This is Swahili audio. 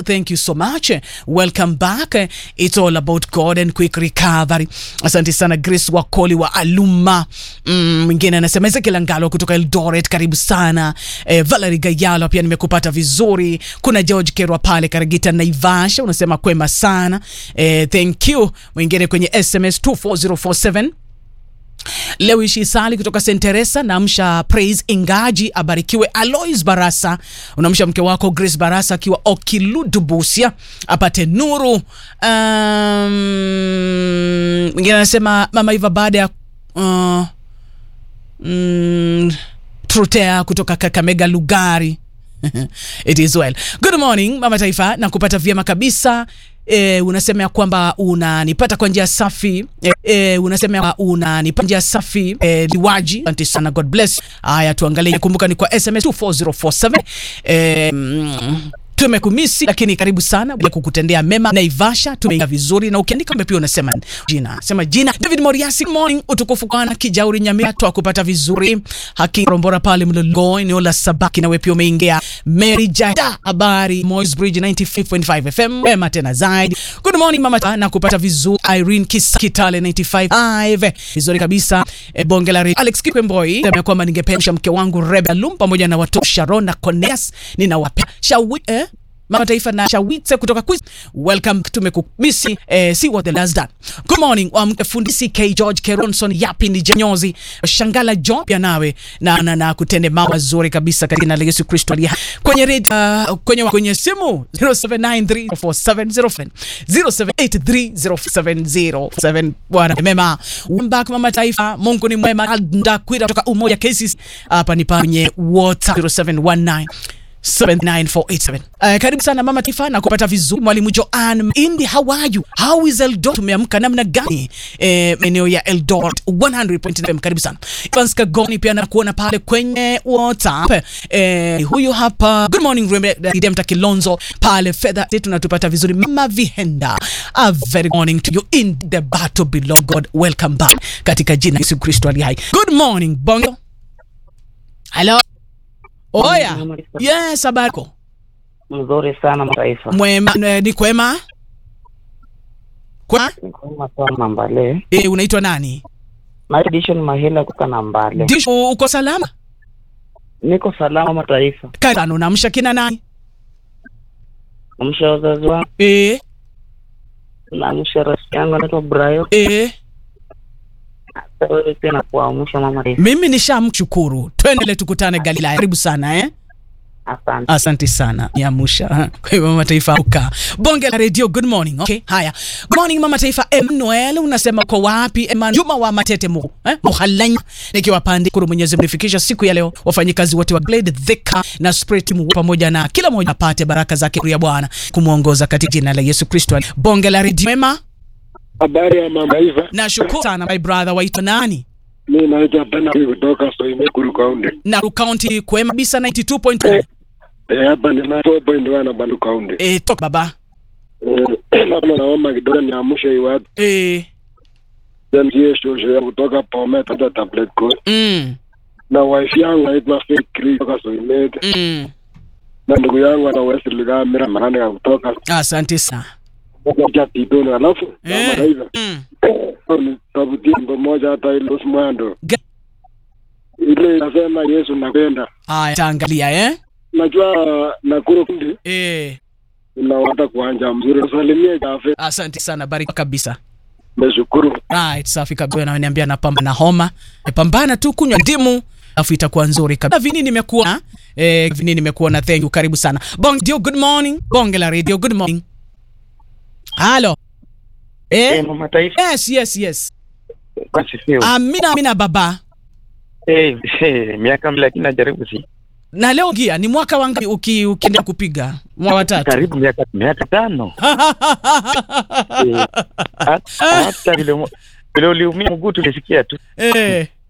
thank you so much. Welcome back. It's all about God and quick recovery. Asante sana Grace Wakoli wa Aluma. Mm, mwingine anasema Ezekiel Ngalo kutoka Eldoret, karibu sana. Eh, Valerie Gayalo pia nimekupata vizuri. Kuna George Kerwa pale Karagita Naivasha, unasema kwema sana. Eh, thank you. Mwingine kwenye SMS 24047 Leo ishi Sali kutoka St Teresa, naamsha Praise Ingaji abarikiwe. Alois Barasa unamsha mke wako Grace Barasa akiwa Okiludu Busia apate nuru. Um, mwingine anasema mama Iva baada ya uh, mm, Trutea kutoka Kakamega Lugari It is well. Good morning Mama Taifa, na kupata vyema kabisa. E, unasema ya kwamba unanipata kwa njia safi e, e, unasema ya kwamba unanipata njia safi e, liwaji. Asante sana, God bless. Haya, tuangalie, kumbuka ni kwa SMS 24047 e, mm, tumekumisi lakini karibu sana bila kukutendea mema. Naivasha tumeingia vizuri, na ukiandika mbe pia unasema jina, sema jina. David Moriasi, good morning. Utukufu kwa Kijauri Nyamira, twakupata vizuri. Haki Rombora pale Mlolongo, eneo la Sabaki, nawe pia umeingia. Mary Jada, habari Moy's Bridge 95.5 FM, wema tena zaidi. Good morning mama, na kupata vizuri. Irene Kisa Kitale 95 vizuri kabisa. E, bonge la Alex Kikwemboi, sema kwamba ningependa mke wangu Rebel Lum pamoja na watoto Sharon na Coneas, ninawapenda shawi eh? Mama Taifa na Shawitse kutoka quiz. Welcome, tumekumisi eh, see what the last done. Good morning um, fundi CK George Keronson yapi ni jenyozi Shangala John pia nawe na, na, na kutende mambo mazuri kabisa katika jina la Yesu Kristo aliye hai. kwenye radio uh, kwenye kwenye simu 07934707 07830707 bwana mema back Mama Taifa, Mungu ni mwema. Ndakwira kutoka Umoja Cases hapa ni kwenye WhatsApp 0719 79487. Uh, karibu sana Mama Taifa na kupata vizuri. Mwalimu Joan Indi, how are you? How is Eldoret? Tumeamka namna gani? Eh, eneo ya Eldoret 100.9. Karibu sana. Evans Kagoni pia nakuona pale kwenye WhatsApp. Eh, huyu hapa. Good morning Redempta Kilonzo pale fedha tunatupata vizuri. Mama Vihenda. A very morning to you in the battle below God. Welcome back katika jina Yesu Kristo aliye hai. Good morning Bongo. Hello. Oya. Yes, habari yako? Mzuri sana Mataifa. Mwema, eh, ni kwema? Kwa? Ni kwema sana Mbale. Eh, unaitwa nani? Maedishon Mahila kutoka na Mbale. Dish, uko salama? Niko salama Mataifa. Kana unamsha kina nani? Namsha wazazi wangu, Eh, namsha rafiki yangu anaitwa Brayo. eh, Hata wewe pia nakuamsha mama Taifa. mimi nishamshukuru. Twendele tukutane Galilaya. Karibu sana eh? Asante. Asante sana Nyamusha. Kwa hivyo Mama Taifa uka bonge la radio. Good morning. Okay, haya. Good morning Mama Taifa. Emmanuel unasema kwa wapi? Emmanuel Juma wa Matete mu eh? Muhalanya nikiwa pande kuru Mwenyezi Mungu nifikisha siku ya leo, wafanyikazi wote wa Glade Thika na Spirit mu pamoja na kila mmoja apate baraka zake ya Bwana kumuongoza katika jina la Yesu Kristo. Bonge la radio mema. Habari ya mama Iva, Nashukuru sana my brother, waitwa nani? mi naitwa Bernard kutoka Soimekuru Kaunti. Na County kwema kabisa 92.1. Eh, hapa ni 94.1 na Bandu Kaunti. Eh, toka baba. Eh, labda naomba kidogo niamshe hii watu Eh, then sie shosho ya kutoka Bomet hata tablet code mm, na wife yangu naitwa Faith Chris kutoka Soimet mm. na ndugu yangu ana Wesley Gamira Marande kutoka Asante sana. kutoka Titoni, alafu Eh, mama Iva mm. ni tabutia mambo moja hata ile Osmando Ga- ile inasema Yesu nakupenda. Haya, taangalia eh? Najua Nakuru kundi Eh, unawata kuanja mzuri, salimie Jafe, asante sana, bariki kabisa. nashukuru. Right, safi kabisa. Na niambia napamba na homa, pambana tu, kunywa ndimu alafu itakuwa nzuri kabisa. Vini nimekuwa eh, vini nimekuwa na thank you, karibu sana. Bong dio, good morning. Bonge la radio, good morning. Halo. Eh, Eh, mama Taifa. yes, yes, yes. Kasifiwe. Amina, amina baba. Eh, eh, miaka mbili lakini najaribu si. Na leo gia ni mwaka wangapi uki ukienda kupiga? Mwaka wa tatu. Karibu miaka miaka tano. Eh, hata- hata vile mo- vile uliumia mguu tulisikia tu. eh,